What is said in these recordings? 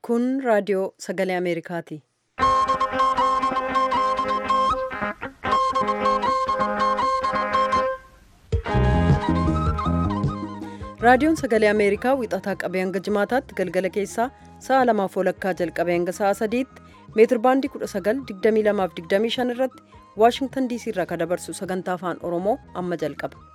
Kun raadiyoo sagalee Ameerikaati. Raadiyoon sagalee Ameerikaa wixataa qabee hanga jimaataatti galgala keessaa sa'a lamaaf walakkaa jalqabee hanga sa'a sadiitti meetir baandii 1922-25 irratti Waashingtan diisii irraa kan dabarsu sagantaa afaan Oromoo amma jalqaba.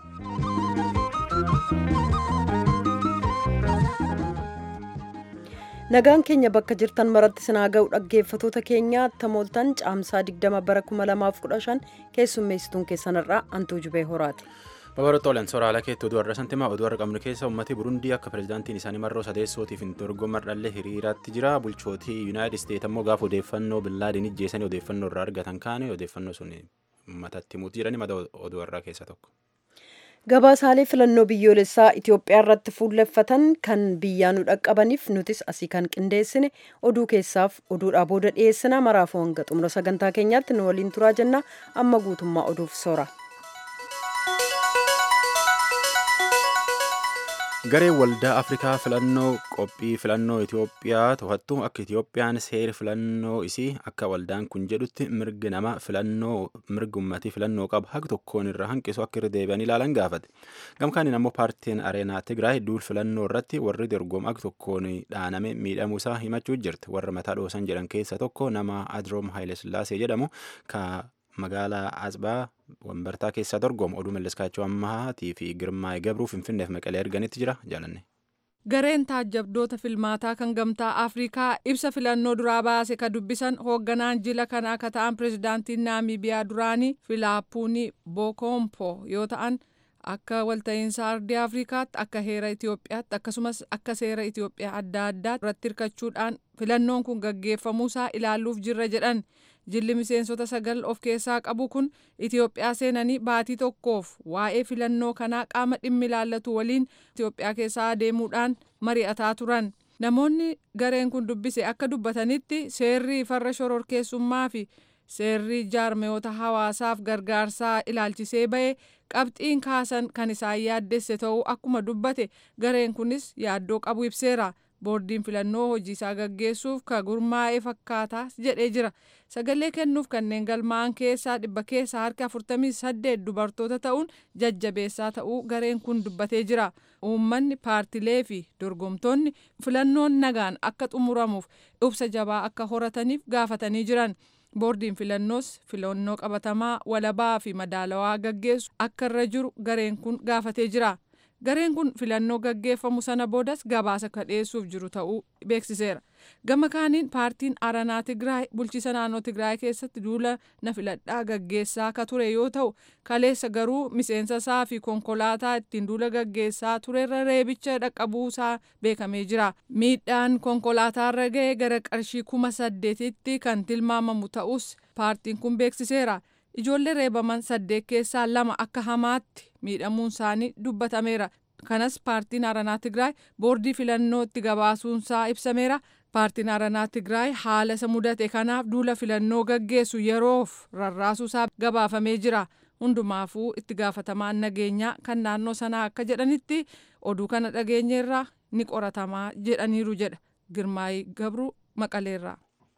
Nagaan keenya bakka jirtan maratti sinaa ga'u dhaggeeffatoota keenya tamooltan caamsaa 20 bara 2015 keessummeessituun keessanirraa Antuu Jubee Horaati. Babaroota olan sooraalaa keetti oduu har'a santimaa oduu har'a qabnu keessa uummatni Burundii akka pirezidaantiin isaanii marroo sadeessootiif hin dorgomar dhallee hiriiraatti jira. Bulchootii Yuunaayitid Isteet ammoo gaafa odeeffannoo billaadiin ijjeessanii odeeffannoo irraa argatan kaane odeeffannoo sun uummatatti himuutti jirani mata oduu har'aa keessa tokko. Gabaasaalee filannoo biyyoolessaa Itoophiyaa irratti fuulleffatan kan biyyaa nu dhaqqabaniif nutis asii kan qindeessine oduu keessaaf oduudhaa booda dhiyeessina maraafuu hanga xumura sagantaa keenyaatti nu waliin turaa jenna amma guutummaa oduuf soora. Gareen waldaa Afrikaa filannoo qophii filannoo Itoophiyaa to'attu akka Itoophiyaan seera filannoo isii akka waldaan kun jedhutti mirgi nama filannoo mirgi uummatii filannoo qabu haga tokkoon irra hanqisu akka irra deebi'anii ilaalan gaafate. Gamkaaniin ammoo paartiin Areenaa Tigraay duul filannoo irratti warri dorgomu akka tokkoon dhaaname miidhamuu isaa himachuu jirti. Warra mataa dhoosan jedhan keessa tokko nama Adroom Haayilesillaasee jedhamu ka magaalaa Asbaa wambartaa keessaa dorgomu oduu malleskaachuu ammahaatii fi girmaa'ee gabruu finfinneef maqalee arganitti jira jaalanne. Gareen taajjabdoota filmaataa kan gamtaa Afrikaa ibsa filannoo duraa baase ka dubbisan hoogganaan jila kanaa akka ta'an pirezidaantiin Naamiibiyaa duraanii Filaapuunii Bokoompo yoo ta'an akka walta'iinsa ardii Afrikaatti akka heera Itoophiyaatti akkasumas akka seera Itoophiyaa adda addaa irratti hirkachuudhaan filannoon kun gaggeeffamuusaa ilaaluuf jirra jedhan. jilli miseensota sagal of keessaa qabu kun Itoophiyaa seenanii baatii tokkoof waa'ee filannoo kanaa qaama dhimmi ilaallatu waliin Itoophiyaa keessaa adeemuudhaan mari'ataa turan. Namoonni gareen kun dubbise akka dubbatanitti seerri farra shororkeessummaa fi seerri jaarmeyoota hawaasaaf gargaarsaa ilaalchisee ba'e qabxiin kaasan kan isaan yaaddesse ta'uu akkuma dubbate gareen kunis yaaddoo qabu ibseera. boordiin filannoo hojii isaa gaggeessuuf ka gurmaa'ee fakkaataa jedhee jira sagalee kennuuf kanneen galmaa'an keessaa dhibba keessaa harka 48 dubartoota ta'uun jajjabeessaa ta'uu gareen kun dubbatee jira uummanni paartilee fi dorgomtoonni filannoon nagaan akka xumuramuuf ibsa jabaa akka horataniif gaafatanii jiran boordiin filannoos filannoo qabatamaa walabaa fi madaalawaa gaggeessu akka irra jiru gareen kun gaafatee jira. gareen kun filannoo gaggeeffamu sana boodas gabaasa ka dhiyeessuuf jiru ta'uu beeksiseera gama kaaniin paartiin aranaa tigraay bulchiisa naannoo tigraay keessatti duula na filadhaa gaggeessaa ka ture yoo ta'u kaleessa garuu miseensa isaa fi konkolaataa ittiin duula gaggeessaa turerra reebicha dhaqqabuusaa beekamee jira miidhaan konkolaataarra ga'e gara qarshii kuma saddeetitti kan tilmaamamu ta'us paartiin kun beeksiseera. ijoollee reebaman saddeet keessaa lama akka hamaatti miidhamuun isaanii dubbatameera kanas paartiin aranaa tigraay boordii filannoo itti gabaasuunsaa ibsameera paartiin aranaa tigraay haala isa mudate kanaaf duula filannoo gaggeessu yeroof rarraasuusaa gabaafamee jira hundumaafuu itti gaafatamaan nageenyaa kan naannoo sanaa akka jedhanitti oduu kana dhageenyeerraa ni qoratamaa jedhaniiru jedha girmaayii gabruu maqaleerraa.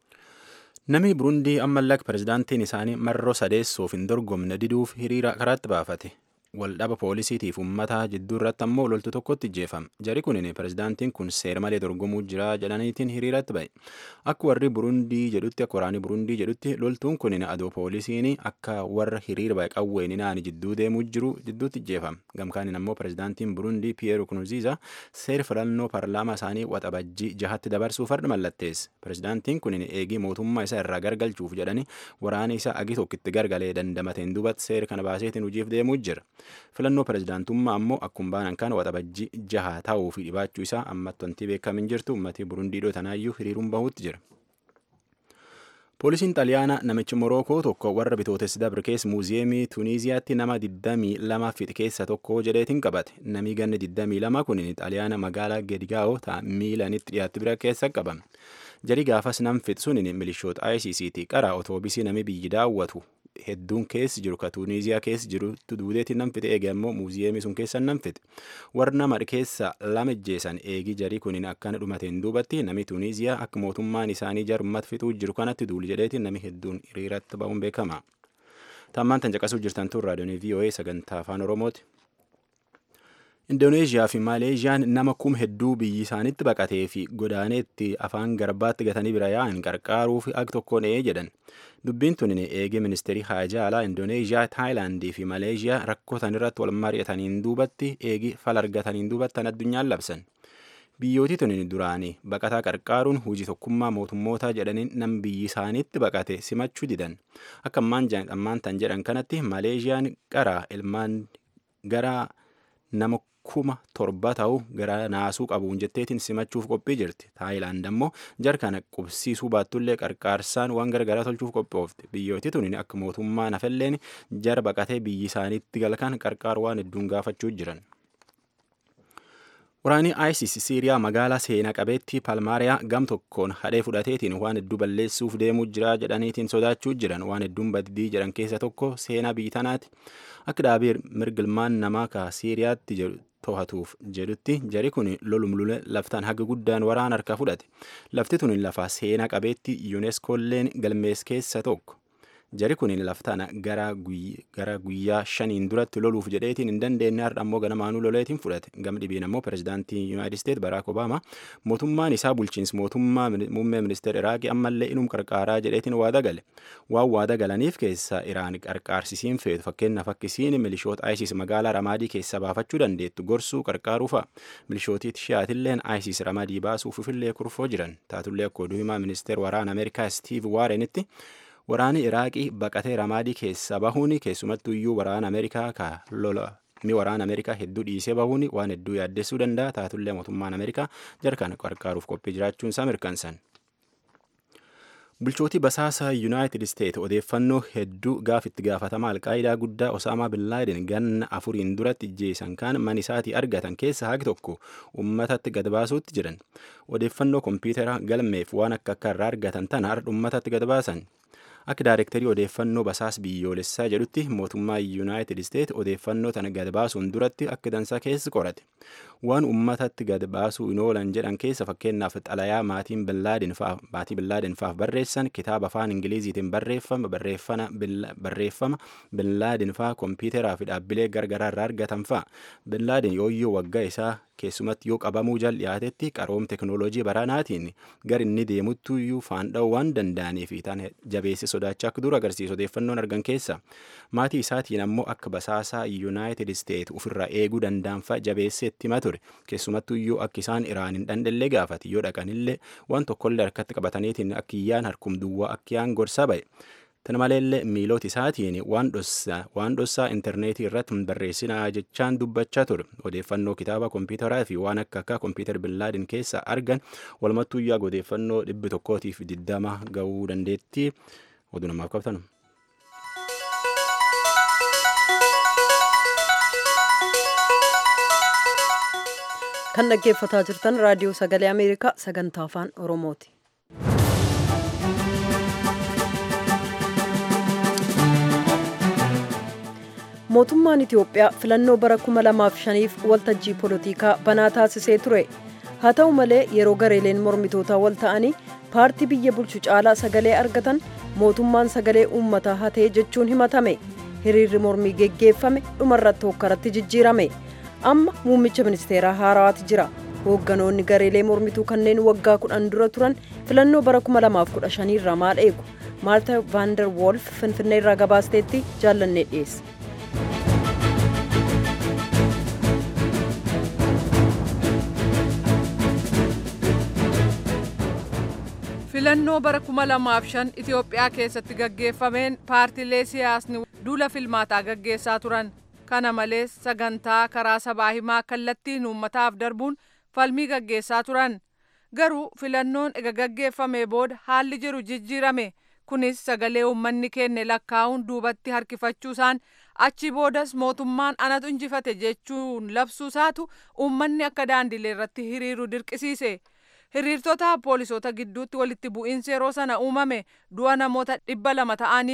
Namni Burundii ammallee pirezidaantiin isaanii marroo sadeessuuf hin dorgomne diduuf hiriira karaatti baafate. Waldhaba poolisiitiif uummataa jidduu irratti ammoo loltu tokkotti ijjeefame. Jari kunin pirezidaantiin kun seera malee dorgomuu jira jedhaniitiin hiriiratti ba'e. Akka warri Burundii jedhutti akka waraanni Burundii jedhutti loltuun kunin adoo poolisiin akka warra hiriira ba'e qawween naani jidduu deemuu jiru jidduutti ijjeefame. Gamkaaniin ammoo pirezidaantiin Burundii Piyeer Nkurunziza seera filannoo paarlaamaa isaanii waxabajjii jahatti dabarsuuf farda mallatteesse. Pirezidaantiin kunin eegii mootummaa isaa irraa gargalchuuf jedhani waraana isaa agi tokkitti gargalee dandamateen duubatti seera kana baaseetiin hojiif deemuu jira. filannoo pirezidaantummaa ammoo akkuma baanan kan waxabajjii jaha ta'uu fi dhibaachuu isaa ammatti wanti beekamin jirtu uummatni burundiidhoo tanaayyuu hiriiruun bahuutti jira. Poolisiin xaliyaanaa namichi Morookoo tokko warra bitootessi dabre keessa muuziyeemii Tuniiziyaatti nama 22 fixe keessa tokko jedheetiin qabate. Namni ganna 22 kun xaliyaana magaalaa Gedigaa'oo ta'a miilanitti dhiyaatti bira keessa qabame. Jari gaafas nam fixe sun milishoota ICCT qara otoobisii nami biyyi daawwatu hedduun keessi jiru ka tuuniiziyaa keessi jirutti duudeetiin nam fixe eege ammoo muuziyeemii sun keessa nam fixe warra nama keessa lama ijjeessan eegi jarii kuniin akkana dhumateen duubatti nami tuuniiziyaa akka mootummaan isaanii jarummat fixuu jiru kanatti duuli jedheetiin nami hedduun hiriiratti ba'uun beekama. Tammaan tan caqasuu jirtan tun raadiyoonii VOA sagantaa afaan Oromooti. Indooneeziyaa fi Maaleeziyaan nama kum hedduu biyyi isaanitti baqatee fi godaaneetti afaan garbaatti gatanii bira yaa'an qarqaaruuf ak tokkoon ee jedhan. Dubbiin tun eegee ministeerii haajaa alaa Indooneeziyaa, Taayilaandii fi Maaleeziyaa rakkootan irratti wal mari'ataniin duubatti eegi fal argataniin duubattan addunyaan labsan. Biyyooti tun duraanii baqataa qarqaaruun hojii tokkummaa mootummootaa jedhaniin nam biyyi isaaniitti baqate simachuu didan. Akka ammaan tan jedhan kanatti Maaleeziyaan qaraa ilmaan gara nama kuma torba ta'u gara naasuu qabuun jetteetiin simachuuf qophii jirti. Taayilaand ammoo jarkana qubsiisuu baattullee qarqaarsaan waan garagaraa tolchuuf qophoofte. Biyyooti tun akka mootummaa nafalleen jara baqatee biyyi isaaniitti galkan qarqaar waan hedduun gaafachuu jiran. Waraanni ISIS Siiriyaa magaalaa seenaa qabeettii Palmaariyaa gam tokkoon hadhee fudhateetiin waan hedduu balleessuuf deemuu jira jedhaniitiin sodaachuu jiran waan hedduun baddii jedhan keessa tokko seenaa biyyi tanaati. Akka dhaabii mirgilmaan namaa ka Siiriyaatti to'atuuf jedhutti jari kun lolumlule laftaan haga guddaan waraan harka fudhate. Lafti tun lafa seenaa qabeetti yuuneskoolleen galmees keessa tokko. Jari kun laftaan gara guyyaa shaniin duratti loluuf jedheetiin hin dandeenye har'a ammoo ganamaanuu loleetiin fudhate. Gam dhibiin ammoo pirezidaantii Yuunaayitid Isteet Baraak Obaamaa mootummaan isaa bulchiinsa mootummaa muummee ministeera Iraaqii ammallee inum qarqaaraa jedheetiin waada gale. Waan waada galaniif keessa Iraan qarqaarsisiin feetu fakkeenyaaf akkisiin milishoota ISIS magaalaa Ramaadii keessa baafachuu dandeettu gorsuu qarqaaruu fa'a. Milishootii Shiyaatilleen ISIS Ramadii baasuufillee kurfoo jiran. Taatullee akka oduu himaa ministeera waraana Ameerikaa Steve Warrenitti Waraanni Iraaqii baqatee Ramaadii keessa bahuun keessumattuu iyyuu waraana Ameerikaa ka lola mi waraana Ameerikaa hedduu dhiisee bahuun waan hedduu yaaddessuu danda'a. Taatullee mootummaan Ameerikaa jarkaan qarqaaruuf qophii jiraachuun isaa mirkansan. Bulchootii basaasaa Yuunaayitid Isteet odeeffannoo hedduu gaaf itti gaafatama alqaayidaa guddaa Osaamaa Billaaden ganna afuriin duratti ijjeessan kaan man isaatii argatan keessa hagi tokko uummatatti gad baasuutti jiran. Odeeffannoo kompiitara galmeef waan akka akka irraa argatan tana har'a uummatatti gad baasan. Akka daayirektarii odeeffannoo basaas biyyoolessaa jedhutti mootummaa Yuunaayitid Isteet odeeffannoo tana gad baasuun duratti akka dansaa keessa qorate. Waan uummatatti gad baasuu hin oolan jedhan keessa fakkeenyaaf xalayaa maatiin Billaaden fa'aa maatii Billaaden fa'aaf barreessan kitaaba afaan Ingiliziitiin barreeffama barreeffama barreeffama Billaaden fa'aa kompiitaraa fi dhaabbilee gargaraa irraa argatan fa'aa. Billaaden yooyyoo waggaa isaa keessumatti yoo qabamuu jal dhiyaatetti qaroom teknooloojii baranaatiin gar inni deemuttu iyyuu faandha'uu waan danda'anii fi tan jabeesse sodaachaa akka dura agarsiisu odeeffannoon argan keessa maatii isaatiin ammoo akka basaasaa yuunaayitid isteet ofirraa eeguu danda'an fa'a jabeessee itti hima ture keessumattuu iyyuu akka isaan iraan hin dhandhallee gaafate yoo dhaqanillee waan tokkollee harkatti qabataniitiin akka iyyaan harkum duwwaa akka yaan gorsa ba'e. Tana maleellee miiloota isaatiin waan dhossaa intarneetii irratti hin barreessinaa jechaan dubbachaa ture. Odeeffannoo kitaaba kompiitaraa fi waan akka akka kompiitar billaadin keessa argan walumattuu iyyaa odeeffannoo dhibbi tokkootiif diddama ga'uu dandeetti. Oduu namaaf qabtan. Kan dhaggeeffataa jirtan raadiyoo sagalee Ameerikaa sagantaa afaan Oromooti. mootummaan Itiyoophiyaa filannoo bara 2005f waltajjii polotikaa banaa taasisee ture. Haa ta'u malee yeroo gareeleen mormitootaa wal ta'anii paartii biyya bulchu caalaa sagalee argatan mootummaan sagalee uummataa hatee jechuun himatame. Hiriirri mormii geggeeffame dhumarratti hokkaratti jijjiirame. Amma muummicha ministeeraa haarawaati jira. Hoogganoonni gareelee mormituu kanneen waggaa kudhan dura turan filannoo bara 2015 irraa maal eegu? Maarta Vaandar Wolf Finfinnee irraa gabaasteetti jaallannee dhiyeesse. filannoo bara 2005 Itiyoophiyaa keessatti gaggeeffameen paartiilee siyaasni duula filmaataa gaggeessaa turan kana malees sagantaa karaa sabaa himaa kallattiin uummataaf darbuun falmii gaggeessaa turan garuu filannoon ega gaggeeffamee booda haalli jiru jijjiirame kunis sagalee uummanni kenne lakkaa'uun duubatti harkifachuusaan achi boodas mootummaan anatu injifate jechuun labsuusaatu uummanni akka daandilee irratti hiriiru dirqisiise. hiriirtota poolisoota gidduutti walitti bu'iinsi yeroo sana uumame du'a namoota dhibba lama ta'aniif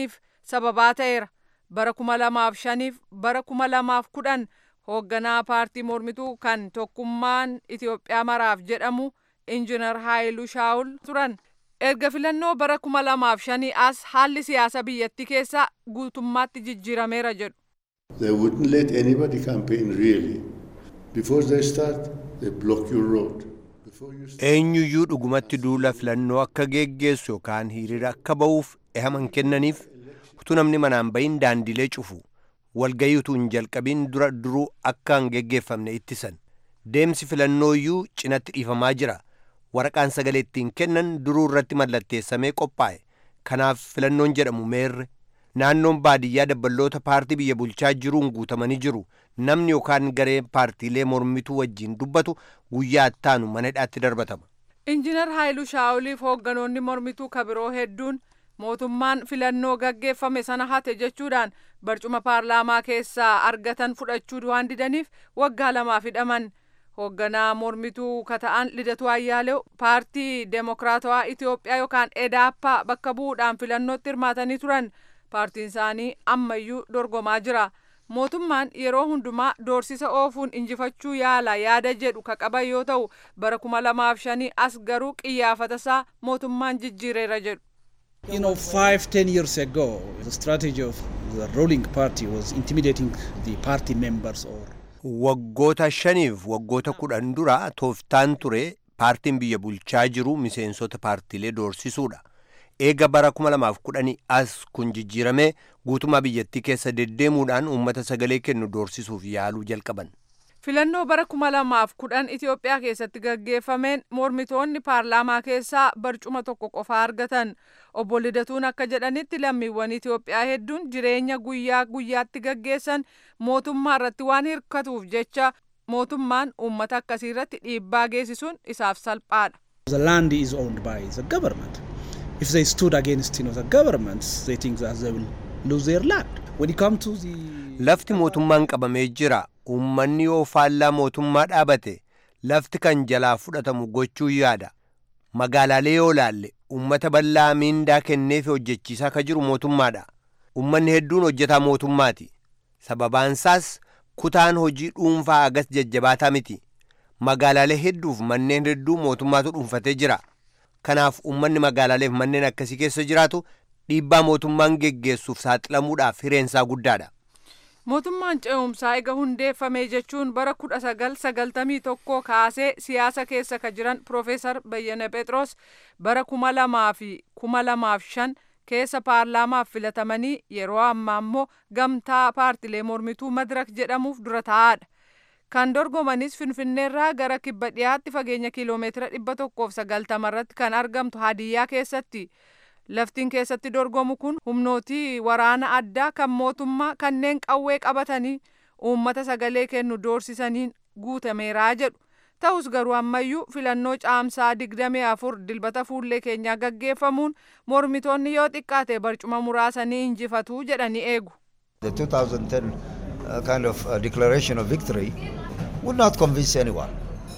sababaa ta'eera bara kuma lamaaf shaniif bara kuma lamaaf kudhan hoogganaa paartii mormituu kan tokkummaan Itoophiyaa maraaf jedhamu injinar Haayiluu Shaawul turan. Erga filannoo bara kuma lamaaf shanii as haalli siyaasa biyyattii keessaa guutummaatti jijjiirameera jedhu. They wouldn't let anybody campaign really. Before they start, they block your road. Before you start, eenyuyyuu dhugumatti duula filannoo akka geggeessu yookaan hiriira akka ba'uuf ehaman kennaniif utuu namni manaan bahin daandilee cufu walgayii utuu hin jalqabin dura duruu akka hin geggeeffamne ittisan deemsi filannooyyuu cinatti dhiifamaa jira waraqaan sagalee ittiin kennan duruu irratti mallatteessamee qophaa'e kanaaf filannoon jedhamu meerre naannoon baadiyyaa dabballoota paartii biyya bulchaa jiruun guutamanii jiru namni yookaan garee paartiilee mormituu wajjin dubbatu guyyaa ittaanu mana hidhaatti darbatama. Injinar Haayiluu Shaawuliif hoogganoonni mormituu kabiroo hedduun mootummaan filannoo gaggeeffame sana hate jechuudhaan barcuma paarlaamaa keessaa argatan fudhachuu waan didaniif waggaa lamaaf hidhaman. Hoogganaa mormituu kata'an Lidatu Ayyaalew paartii Deemokiraatawaa Itoophiyaa yookaan EDAPA bakka bu'uudhaan filannootti hirmaatanii turan. Paartiin isaanii ammayyuu dorgomaa jira. Mootummaan yeroo hundumaa doorsisa oofuun injifachuu yaala yaada jedhu ka qaban yoo ta'u bara kuma lamaaf shanii as garuu qiyyaafata isaa mootummaan jijjiireera jedhu. You know, five, ten years ago, the strategy of the ruling party was intimidating the party members or Waggoota shaniif waggoota kudhan dura tooftaan ture paartiin biyya bulchaa jiru miseensota paartiilee doorsisuudha. Eega bara 2010 as kun jijjiiramee guutummaa biyyattii keessa deddeemuudhaan uummata sagalee kennu doorsisuuf yaaluu jalqaban. Filannoo bara kuma lamaaf kudhan Itoophiyaa keessatti gaggeeffameen mormitoonni paarlaamaa keessaa barcuma tokko qofa argatan. Obbo Lidatuun akka jedhanitti lammiiwwan Itoophiyaa hedduun jireenya guyyaa guyyaatti gaggeessan mootummaa irratti waan hirkatuuf jecha mootummaan uummata akkasii irratti dhiibbaa geessisuun isaaf salphaadha. the land is owned by the government. If they stood against you know, the government, they think that they will lose their land. When it comes to the Lafti mootummaan qabamee jira. Uummanni yoo faallaa mootummaa dhaabate lafti kan jalaa fudhatamu gochuu yaada. Magaalaalee yoo laalle uummata bal'aa miindaa kenneefi hojjechiisaa ka jiru mootummaadha. Uummanni hedduun hojjetaa mootummaati. Sababaansaas kutaan hojii dhuunfaa agas jajjabaataa miti. Magaalaalee hedduuf manneen hedduu mootummaatu dhuunfatee jira. Kanaaf uummanni magaalaaleef manneen akkasii keessa jiraatu dhiibbaa mootummaan geggeessuuf saaxilamuudhaaf hireensaa guddaadha. Mootummaan ce'umsaa ega hundeeffame jechuun bara kudha sagal sagaltamii tokko kaasee siyaasa keessa ka jiran Profeesar Bayyana Phexros bara kuma lamaa fi kuma lamaaf shan keessa paarlaamaaf filatamanii yeroo ammaa immoo gamtaa paartilee mormituu madirak jedhamuuf dura taa'aadha. Kan dorgomanis Finfinneerraa gara kibba dhiyaatti fageenya kiiloomeetira dhibba tokkoof sagaltama irratti kan argamtu Hadiyyaa keessatti. Laftiin keessatti dorgomu kun humnootii waraana addaa kan mootummaa kanneen qawwee qabatanii uummata sagalee kennu doorsisaniin guutameeraa jedhu. Ta'us garuu ammayyuu filannoo caamsaa digdamii afur dilbata fuullee keenyaa gaggeeffamuun mormitoonni yoo xiqqaate barcuma muraasanii injifatu jedhanii eegu. The 2010 uh, kind of uh, declaration of victory would not convince anyone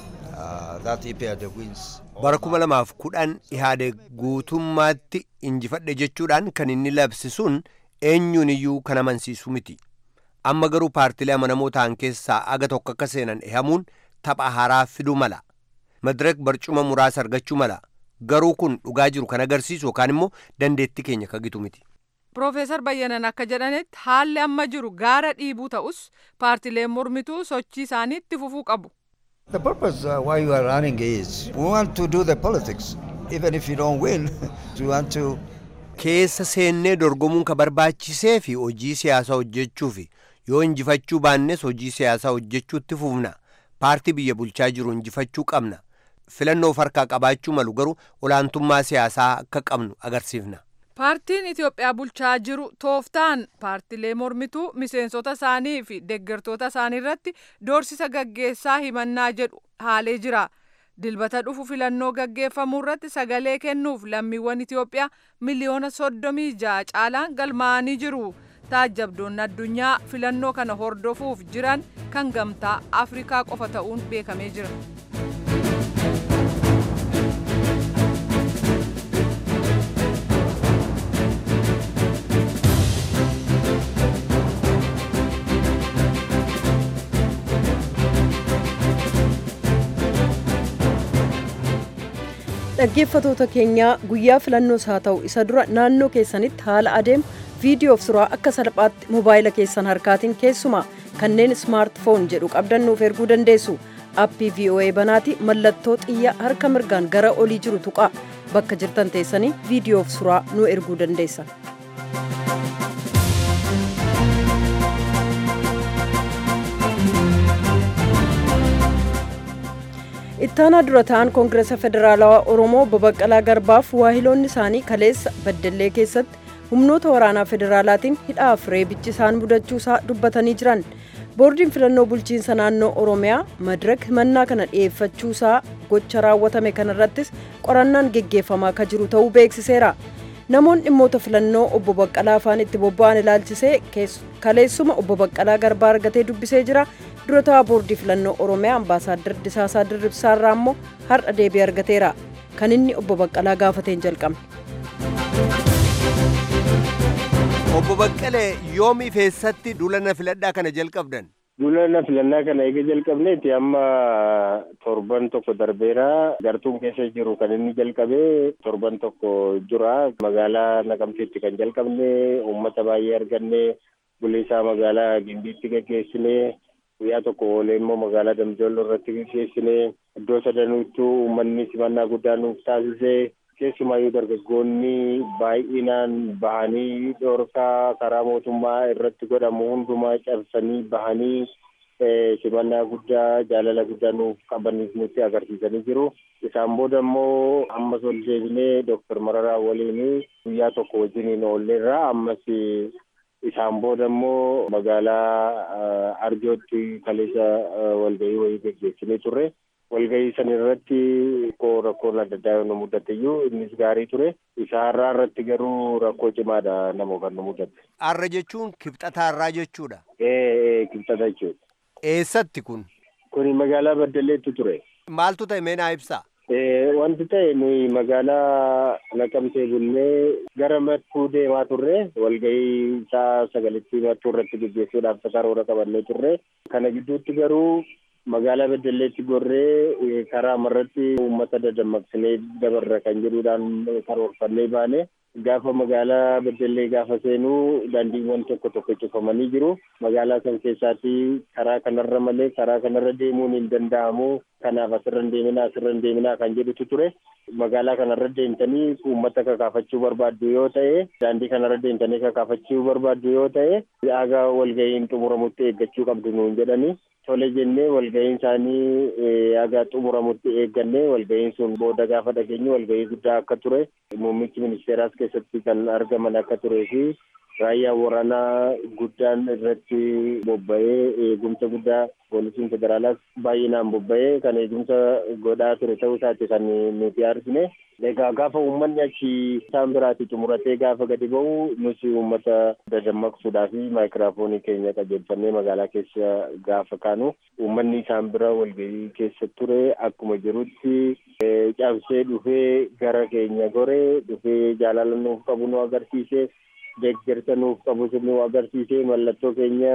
uh, that EPRD wins. bara kuma lamaaf kudhan ihaade guutummaatti injifadhe jechuudhaan kan inni labsisuun eenyuun iyyuu kan amansiisu miti amma garuu paartilee amanamoo ta'an keessaa aga tokko akka seenan ehamuun tapha haaraa fiduu mala madirek barcuma muraasa argachuu mala garuu kun dhugaa jiru kan agarsiisu yookaan immoo dandeettii keenya kagitu miti. Profeesar Bayyanan akka jedhanitti haalli amma jiru gaara dhiibuu ta'us paartileen mormituu sochii isaanii itti fufuu qabu. The purpose uh, why you are running is we want to do the politics. Even if you don't win, we want to keessa seennee dorgomuun ka barbaachisee fi hojii siyaasaa hojjechuufi yoo injifachuu baannes hojii siyaasaa hojjechuutti fufna paartii biyya bulchaa jiru injifachuu qabna filannoo harkaa qabaachuu malu garuu olaantummaa siyaasaa akka qabnu agarsiifna. Paartiin Itoophiyaa bulchaa jiru tooftaan paartilee mormituu miseensota isaanii fi deeggartoota isaanii irratti doorsisa gaggeessaa himannaa jedhu haalee jira. Dilbata dhufu filannoo gaggeeffamuu irratti sagalee kennuuf lammiiwwan Itoophiyaa miliyoona soddomii ja'a caalaan galmaa'anii jiru. Taajjabdoonni addunyaa filannoo kana hordofuuf jiran kan gamtaa Afrikaa qofa ta'uun beekamee jira. dhaggeeffatoota keenyaa guyyaa filannoos haa ta'u isa dura naannoo keessanitti haala adeemu viidiyoof suuraa akka salphaatti mobaayila keessan harkaatiin keessumaa kanneen ismaartifoon jedhu qabdan nuuf erguu dandeessu aappii voa banaati mallattoo xiyya harka mirgaan gara olii jiru tuqaa bakka jirtan teessanii viidiyoof suuraa nu erguu dandeessan. ittaanaa dura ta'an koongireesa federaalawaa oromoo babaqqalaa garbaaf waahiloonni isaanii kaleessa baddallee keessatti humnoota waraanaa federaalaatiin hidhaaf reebichi isaan mudachuusaa dubbatanii jiran boordiin filannoo bulchiinsa naannoo oromiyaa madirak himannaa kana dhi'eeffachuusaa gocha raawwatame kanarrattis qorannaan geggeeffamaa akka jiru ta'uu beeksiseera namoonni dhimmoota filannoo obbo baqqalaa afaan itti bobba'an ilaalchisee kaleessuma obbo baqqalaa garbaa argatee dubbisee jira dura ta'aa boordii filannoo oromiyaa ambaasaaddar disaasaa dirribsaarraa immoo har'a deebii argateera kan inni obbo baqqalaa gaafateen jalqabne. obbo Baqqalee yoomii feessatti duulana filadhaa kana jalqabdan? Duulana filannaa kana eega jalqabneeti amma torban tokko darbeera gartuun keessa jiru kan inni jalqabee torban tokko jira magaalaa naqamteetti kan jalqabne uummata baay'ee arganne buleessaa magaalaa gimbiitti gaggeessine guyyaa tokko oolee immoo magaalaa damjoollo irratti gaggeessine iddoo sadanuuttuu uummanni simannaa guddaa nuuf taasise keessumaayyuu dargaggoonni baay'inaan bahanii dhoorkaa karaa mootummaa irratti godhamu hundumaa cabsanii bahanii simannaa guddaa jaalala guddaa nuuf qabaniif nutti agarsiisanii jiru. Isaan booda immoo ammas ol deebinee Dooktar Mararaa waliin guyyaa tokko wajjiniin oolleerra ammas isaan booda immoo magaalaa Arjootti kaleessa walgahii wayii gaggeessinee turre. walgahii san irratti koo rakkoon adda addaa yoo nu mudate iyyuu innis gaarii ture isa har'aa irratti garuu rakkoo cimaadha nama kan nu mudate. Har'a jechuun kibxata har'aa jechuudha. Ee kibxata jechuudha. Eessatti kun? Kuni magaalaa Baddaleetti ture. Maaltu ta'e mee naa ibsaa? Wanti ta'e nuyi magaalaa naqamtee bullee gara mattuu deemaa turre walgahii isaa sagalitti mattuu irratti gaggeessuudhaaf karoora qabannee turre kana gidduutti garuu magaalaa Beddelleetti gorree karaa amarratti uummata dadammaqsinee dabarra kan jedhuudhaan karoorfannee baane gaafa magaalaa Beddellee gaafa seenuu daandiiwwan tokko tokko cufamanii jiru. Magaalaa san keessaatti karaa kanarra malee karaa kanarra deemuun hin danda'amu. Kanaaf asirra hin deeminaa asirra hin deeminaa kan jedhutu ture. Magaalaa kanarra deemtanii uummata kakaafachuu barbaaddu yoo ta'e daandii kanarra deemtanii kakaafachuu barbaaddu yoo ta'e aga walgahiin xumuramutti eeggachuu qabdu nuun jedhanii. Tole jennee walgahiin isaanii aga xumuramutti eegganne walgahiin sun booda gaafa dhageenye walgahii guddaa akka ture muummichi ministeeraas keessatti kan argaman akka turee fi raayyaa waraanaa guddaan irratti bobba'ee eegumsa guddaa poolisiin federaalaas baay'inaan bobba'ee kan eegumsa godhaa ture ta'uu isaati kan nuti argine. Egaa gaafa uummanni achi isaan biraatti xumuratee gaafa gadi ba'u nuti uummata dadammaqsuudhaa fi maayikiraafoonii keenya qajeelfannee magaalaa keessa gaafa kaanu uummanni isaan bira walgahii keessa ture akkuma jirutti cabsee dhufee gara keenya goree dhufee jaalala nuuf qabu nu agarsiise deeggarsa nuuf qabu nu agarsiise mallattoo keenya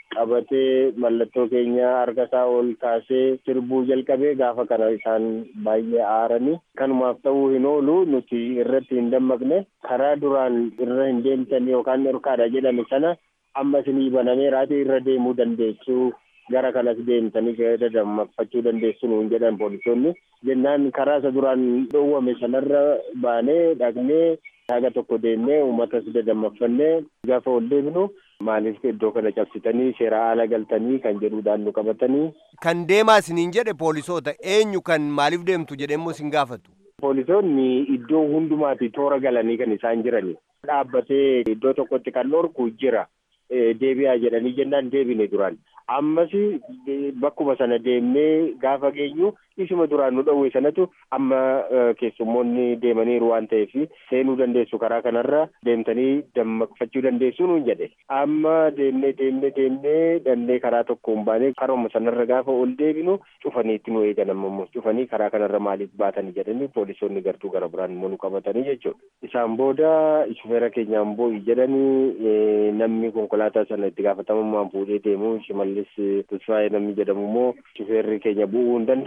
qabatee mallattoo keenya harka isaa ol kaasee sirbuu jalqabee gaafa kana isaan baay'ee aaranii kanumaaf ta'uu hin oolu nuti irratti hin dammaqne karaa duraan irra hin deemtan yookaan dhorkaadha jedhame sana amma isinii banamee raatee irra deemuu dandeessu gara kanas deemtanii dadammaqfachuu dandeessu nuun jedhan poolisoonni jennaan karaa isa duraan dhoowwame sanarra baanee dhaqnee haga tokko deemnee uummatas dadammaqfannee gaafa ol deebinu maaliif iddoo kana cabsitanii seera ala galtanii kan jedhuudhaan nu qabatanii. Kan deemaa isiniin jedhe poolisoota eenyu kan maaliif deemtu jedhemmoo isin gaafatu. Poolisoonni iddoo hundumaati toora galanii kan isaan jirani. Dhaabbatee iddoo tokkotti kan dhorku jira. Deebi'aa jedhanii jennaan deebine duraan. Ammas bakkuma sana deemnee gaafa geenyu isuma duraan nu dhowwe sanatu amma keessummoonni deemaniiru waan ta'eef seenuu dandeessu karaa kanarra deemtanii dammaqfachuu dandeessu nuun jedhe. Amma deemnee deemnee deemnee dandee karaa tokko hin baane karuma sanarra gaafa ol deebinu cufaniitti nu eegan ammoo cufanii karaa kanarra maaliif baatanii jedhanii poolisoonni gartuu gara biraan immoo nu qabatanii jechuudha. Isaan booda shufeera keenyaan boo'i jedhanii namni konkolaataa sana itti gaafatamummaan fuudhee deemu shimallis Tasfaayee namni jedhamu immoo shufeerri keenya bu'uu hin danda'u hojii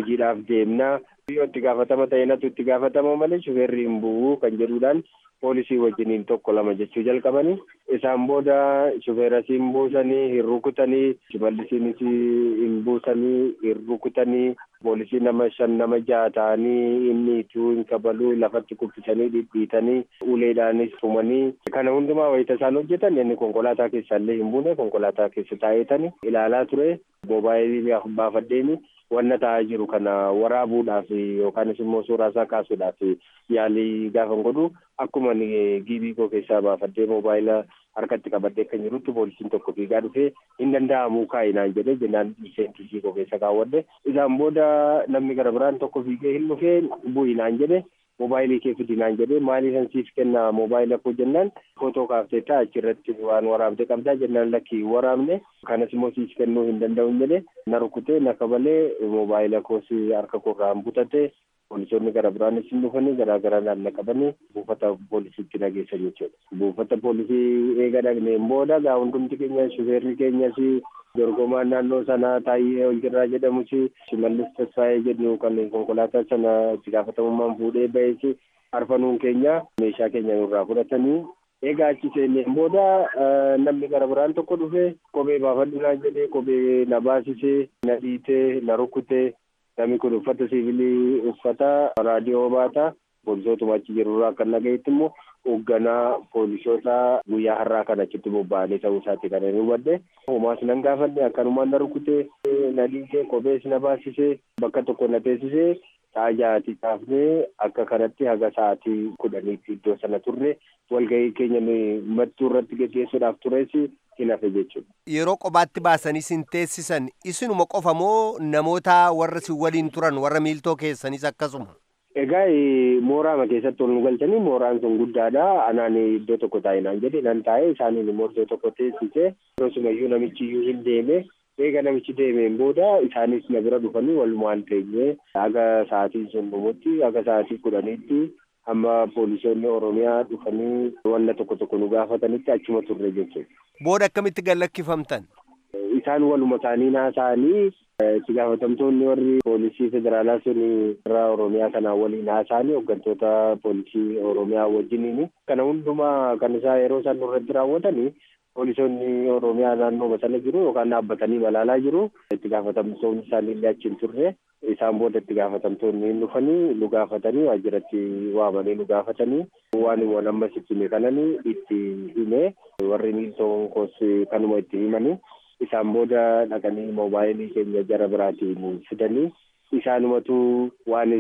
hojiidhaaf deemna yoo itti gaafatama ta'e natu itti gaafatama malee shufeerri hin bu'u kan jedhuudhaan poolisii wajjiniin tokko lama jechuu jalqabanii isaan booda shufeeras hin buusanii hin rukutanii shimallisiinis hin buusanii hin rukutanii poolisii nama shan nama jaha ta'anii inni ituu hin kabaluu lafatti kuffisanii dhidhiitanii uleedhaanis tumanii kana hundumaa wayita isaan hojjetan inni konkolaataa keessaallee hin buune konkolaataa keessa taa'eetani ilaalaa ture moobaayilii baafadheeni wanna ta'aa jiru kana waraabuudhaaf yookaanis immoo suuraa isaa kaasuudhaaf yaalii gaafan godhu akkuma giibii koo keessaa baafadhee moobaayila harkatti qabadhee kan jirutti poolisiin tokko fiigaa dhufee hin danda'amuu kaa'inaan jedhee jennaan dhiiseentisii koo keessa kaawwadhe isaan booda namni gara biraan tokko fiigee hin dhufee bu'inaan jedhe moobaayilii kee fidinaan jedhee maalii san siif kenna moobaayila koo jennaan footoo kaafteetta achirratti waan waraabde qabdaa jennaan lakki waraabne kanas immoo siif kennuu hin danda'u jedhe na rukutee na kabalee moobaayila koos harka koorraan butate poolisoonni gara biraanis hin dhufanii garaa garaa naanna qabanii buufata poolisiitti nageessan jechuudha. Buufata poolisii eega dhagneen booda gaa hundumti keenya shufeerri keenyas dorgomaan naannoo sanaa taayee Olgirraa jedhamus shimallis tasfaayee jedhu kan konkolaataa sana itti gaafatamummaan fuudhee ba'es arfanuun keenya meeshaa keenya nurraa fudhatanii egaa achi seenneen booda namni gara biraan tokko dhufe kophee baafadhu naan jedhee kophee na baasisee na dhiitee na rukutee namni kun uffata siivilii uffata raadiyoo baata poolisootuma achi jirurraa kan nagayetti immoo hoogganaa poolisoota guyyaa har'aa kan achitti bobba'anii ta'uu isaati kan inni hubadhe homaas nan gaafanne akkanumaan na rukutee na dhiitee kophees na baasisee bakka tokko na teessisee sa'a ja'atii kaafnee akka kanatti haga sa'aatii kudhaniitti iddoo sana turre walgahii keenya mattuu irratti geggeessuudhaaf tures hin hafe jechuudha. Yeroo qobaatti baasanii sin teessisan isinuma qofa moo namoota warra si waliin turan warra miiltoo keessanis akkasuma? Egaa mooraama keessatti ol nu galchanii mooraan sun guddaadha. Anaan iddoo tokko taa'inaan jedhe nan taa'e isaaniin immoo iddoo tokko teessise. Yeroosumayyuu namichi iyyuu hin deeme. Eega namichi deemeen booda isaanis na bira dhufanii walumaan teenye haga sa'aatiin sun dhumutti haga sa'aatii kudhaniitti hamma poolisoonni Oromiyaa dhufanii wanna tokko tokko nu gaafatanitti achuma turre jechuudha. Booda akkamitti gallakkifamtan? Isaan waluma isaanii haasa'anii itti gaafatamtoonni warri poolisii federaalaa sun irraa Oromiyaa kanaa waliin haasa'anii hooggantoota poolisii Oromiyaa wajjiniin kana hundumaa kan isaa yeroo isaan irratti raawwatanii poolisoonni Oromiyaa naannoo sana jiru yookaan dhaabbatanii balaalaa jiru. Itti gaafatamtoonni isaanii illee achi hin turre. Isaan booda itti gaafatamtoonni hin dhufanii nu gaafatanii waajjiratti waamanii nu gaafatanii waan waan amma sitti hime kananii itti hime warri miiltoon koos kanuma itti himanii isaan booda dhaqanii moobaayilii keenya jara biraatiin fidanii isaanumatu waan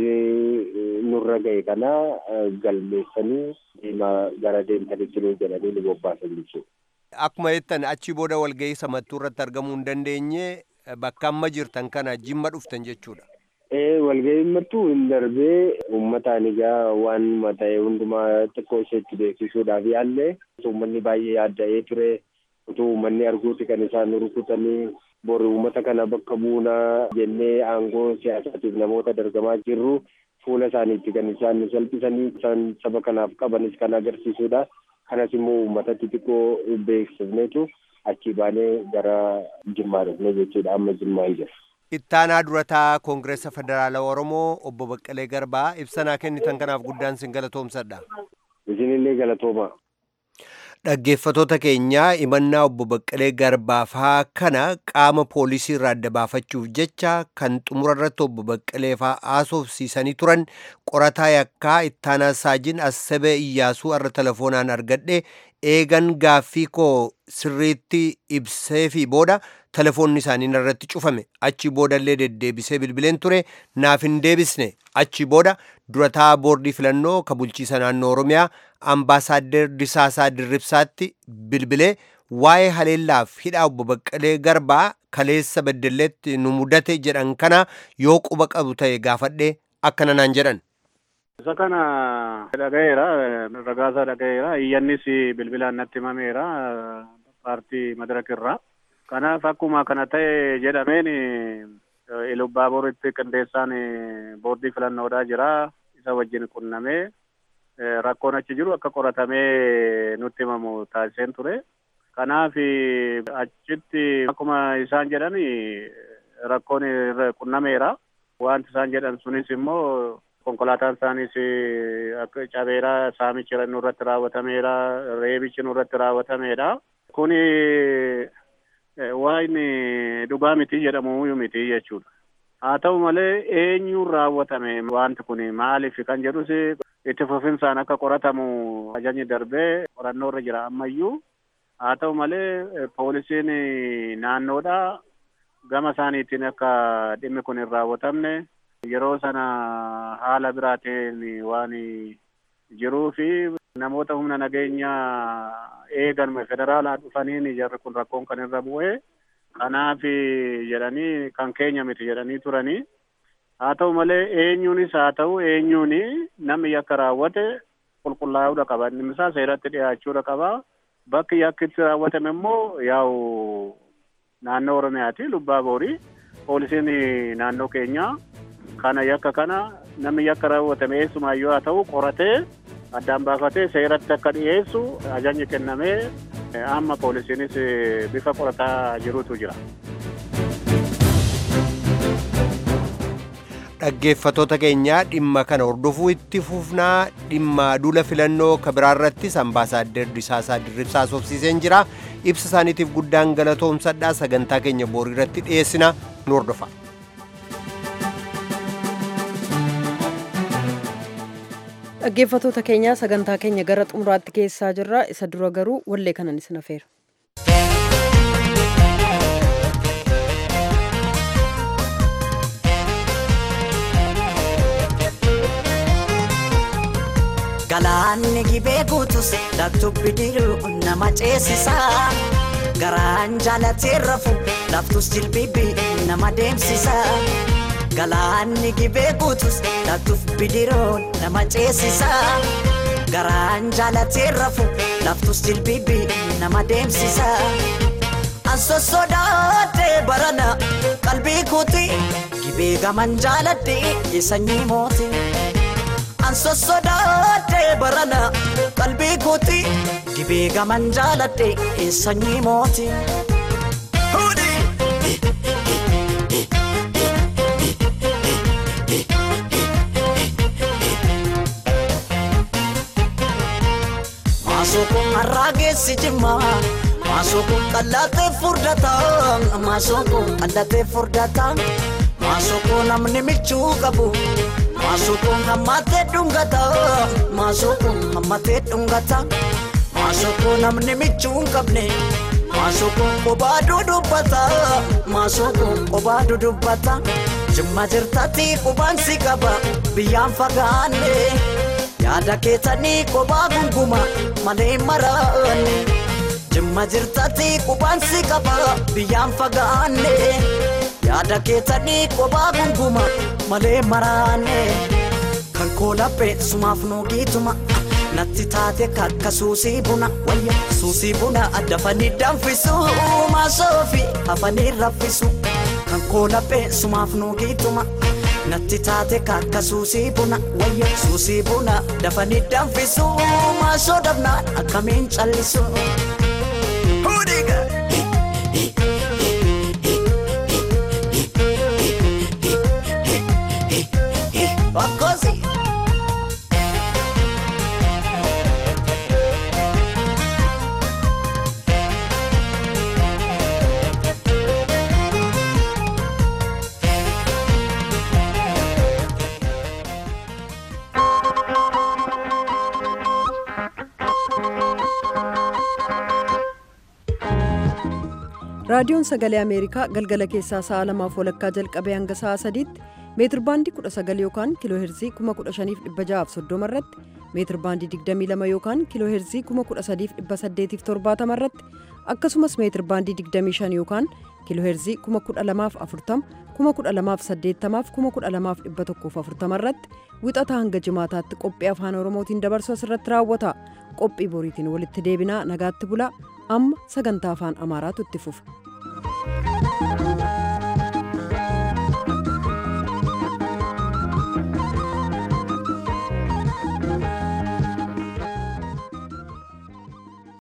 nurra ga'e kana galmeessanii deemaa gara deemtanitti nu jedhanii nu bobbaasan jechuudha. Akkuma jettan achi booda walgahii samattuu irratti argamuu hin dandeenye bakka amma jirtan kana jimma dhuftan jechuudha. Ee walgahiin mattuu hin darbee uummataan egaa waan mata'e hundumaa xiqqoo isheetti beeksisuudhaaf yaallee uummanni baay'ee yaadda'ee ture utuu uummanni arguuti kan isaan rukutanii bori uummata kana bakka buunaa jennee aangoo siyaasaatiif namoota dargamaa jirru fuula isaaniitti kan isaan salphisanii isaan saba kanaaf qabanis kan agarsiisudha. Kanas immoo uummatatti xiqqoo beeksifneetu achi baanee gara Jimmaa dhufne jechuudha amma Jimmaa hin jiru. Ittaanaa durataa Koongireessa Federaalaa Oromoo obbo Baqqalee Garbaa ibsanaa kennitan kanaaf guddaan sin galatoomsadha. Isinillee galatooma. Dhaggeeffatoota keenyaa imannaa obbo Baqqalee Garbaafaa kana qaama poolisii irraa adda baafachuuf jecha kan xumura irratti obbo Baqqalee faa haasofsiisanii turan qorataa yakkaa ittaanaa saajin Assabee Iyyaasuu irra telefoonaan argadhe eegan gaaffii koo sirriitti ibsee fi booda telefoonni isaanii irratti cufame achi boodallee deddeebisee bilbileen ture naaf hin deebisne achi booda durataa boordii filannoo ka bulchiisa naannoo oromiyaa ambaasaader disaasaa dirribsaatti bilbilee waa'ee haleellaaf hidhaa obbo Baqqalee Garbaa kaleessa beddelleetti nu mudate jedhan kana yoo quba qabu ta'e gaafadhe akkana naan jedhan. Isa kana dhagayeera ragaasaa dhagayeera iyyannis bilbilaan natti himameera paartii madarak irraa. Kanaaf akkuma kana ta'e jedhameen Ilubbaaburitti qindeessaan boordii filannoodhaa jira. Isa wajjin qunnamee rakkoon achi jiru akka qoratamee nutti himamu taasiseen ture. Kanaaf achitti akkuma isaan jedhan rakkoon irra qunnameera. wanti isaan jedhan sunis immoo konkolaataan isaanis akka cabeera saamichi nurratti raawwatameera reebichi nurratti raawwatameera kuni waan dhugaa miti jedhamu miti jechuudha. haa ta'u malee eenyuun raawwatame wanti kun maaliif kan jedhus itti fufinsaan akka qoratamu ajajni darbee qorannoo irra jira ammayyuu haa ta'u malee poolisiin naannoodha gama isaaniitiin akka dhimmi kun hin raawwatamne yeroo sana haala biraatiin waan jiruu fi namoota humna nageenya eegan federaalaa dhufaniin jarri kun rakkoon kan irra bu'ee kanaaf jedhanii kan keenya miti jedhanii turanii haa ta'u malee eenyuunis haa ta'u eenyuun namni yakka raawwate qulqullaa'uudha qaba inni isaa seeratti dhiyaachuudha qaba bakki yakki itti raawwatame immoo yaa'u naannoo oromiyaati lubbaa boorii poolisiin naannoo keenyaa kana yakka kana namni yakka raawwatame eessumaayyuu haa ta'u qoratee addaan baafatee seeratti akka dhiyeessu ajajni kennamee amma poolisiinis bifa qorataa jirutu jira. dhaggeeffatoota keenyaa dhimma kana hordofuu itti fufnaa dhimma duula filannoo kabiraarrattis ambaasaaddar Disaasaa Dirribsaa sobsiiseen jira ibsa isaaniitiif guddaan galatoomsadhaa sagantaa keenya boorii irratti dhiyeessina nu hordofa. dhaggeeffatoota keenyaa sagantaa keenya gara xumuraatti geessaa jirra isa dura garuu wallee kanan isin afeera. Galaanni gibee guutus laftubbi diruu nama ceesisa. Garaan jaalatee rafu laftus jilbibi nama deemsisa. Galaanni gibee guutus laftubbi diruu nama ceesisa. Garaan jaalatee rafu laftus jilbibi nama deemsisa. Anso sodaatee barana qalbii kuuti gibee gaman jaaladhee sanyii mootii. Anso sodaatee barana qalbii kuuti gibee gaman jaaladhe sanyii mooti. Maasoo kun har'aa geessi jimma maasoo kun qallatee furdata maasoo kun qallatee furdata maasoo kun namni michuu qabu. Maasukun hammatee dhungata maasukun hammatee dhungata maasukun namni michuu hin qabne maasukun qophaa dudubbata maasukun qophaa dudubbata jimma jirtatti qubaan si qaba biyyaan fagaanne yaada keessanii qophaa gunguma malee maraanne jimma jirtatti qubaan si qaba biyyaan fagaanne. yaada keessanii qophaa gunguma malee maraanne kan koolaphee sumaaf nuugiituma natti taate kakka suusii buna wayya suusii buna dafanii danfisu maasoofi hafanii raffisu kan koolaphee sumaaf nuugiituma natti taate kakka suusii buna wayya suusii buna dafanii danfisu maasoo dabnaan akkamiin callisu. Così. raadiyoon sagalee ameerikaa galgala keessaa sa'a lamaaf walakkaa jalqabee hanga sa'a sadiitti meetir baandii 19 yookaan kiiloo heerzii 15630 irratti meetir baandii 22 yookaan kiiloo heerzii 13870 irratti akkasumas meetir baandii 25 yookaan kiiloo heerzii 12040 12080 12140 irratti wixata hanga jimaataatti qophii afaan oromootiin dabarsu asirratti raawwata qophii boriitiin walitti deebinaa nagaatti bulaa amma sagantaa afaan amaaraatu itti fufa.